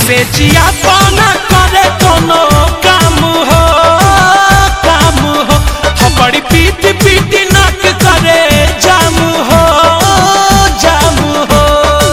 से जिया पाना करे कोनो काम हो काम हो हम बड़ी पीट पीट नाक करे जाम हो जाम हो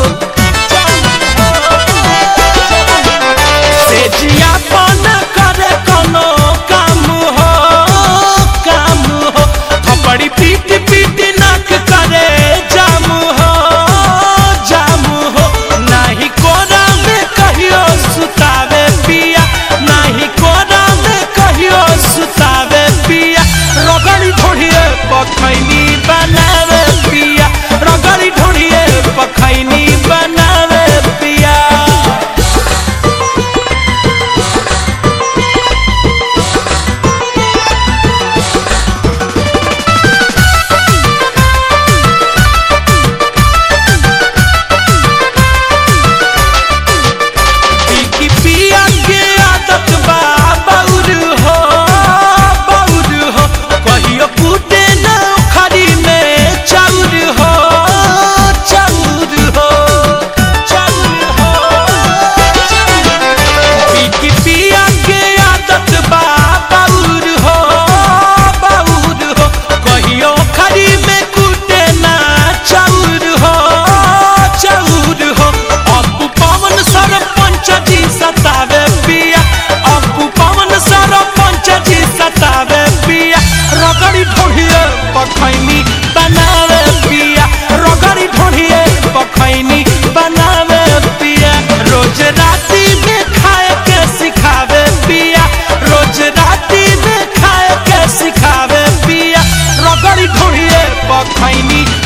से जिया पाना करे कोनो काम हो काम हो हम बड़ी पीट पीट नाक करे जाम हो जाम हो नाही कोरा में कहियो सुतावे पिया नाही कोरा में कहियो सुतावे पिया रगड़ी ढोढ़िए पखैनी बनावे पिया रगड़ी ढोढ़िए पखैनी बनावे पिया की पिया के आदत बा बौर हो बौर हो कहियो कूटे न खरी में चाउर हो चाउर हो चाउर हो की पिया के आदत बा बौर हो बौर हो कहियो खरी में कूटे न चाउर हो चाउर हो अपू पवन सरपंच जी सतावे पिया अपू पवन सरपंच जी सतावे पिया रगड़ी ढोढ़िए पखैनी बनावे पिया रगड़ी ढोढ़िए पखैनी बनावे पिया रोज राती में खाए के सिखावे पिया रोज राती में खाए के सिखावे पिया रगड़ी ढोढ़िए पखैनी